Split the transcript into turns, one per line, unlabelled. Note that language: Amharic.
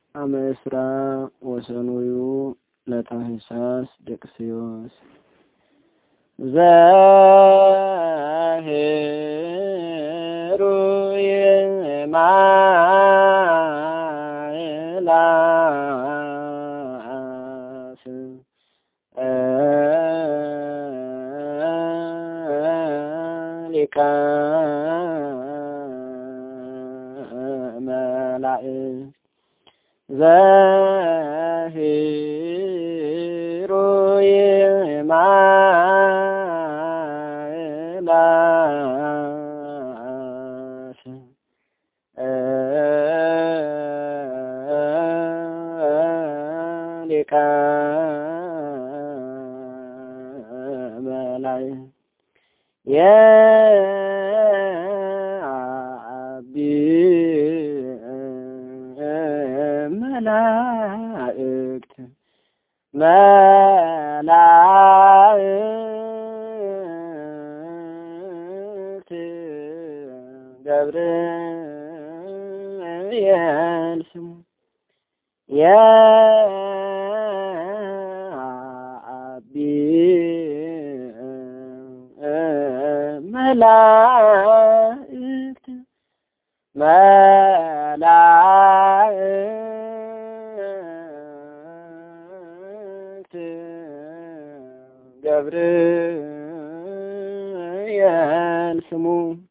አመ እስራ ወሰኑዩ ለታህሳስ ደቅስዮስ ዘሄሩ የማላስ ሊቀ መላእክት ዘሂሩ የማእላስ ሊቀ መላእክት የአቢ መላእክት መላእክት ገብርኤል ስሙ የአቢ መላእክት መላእክት ገብርኤል ስሙ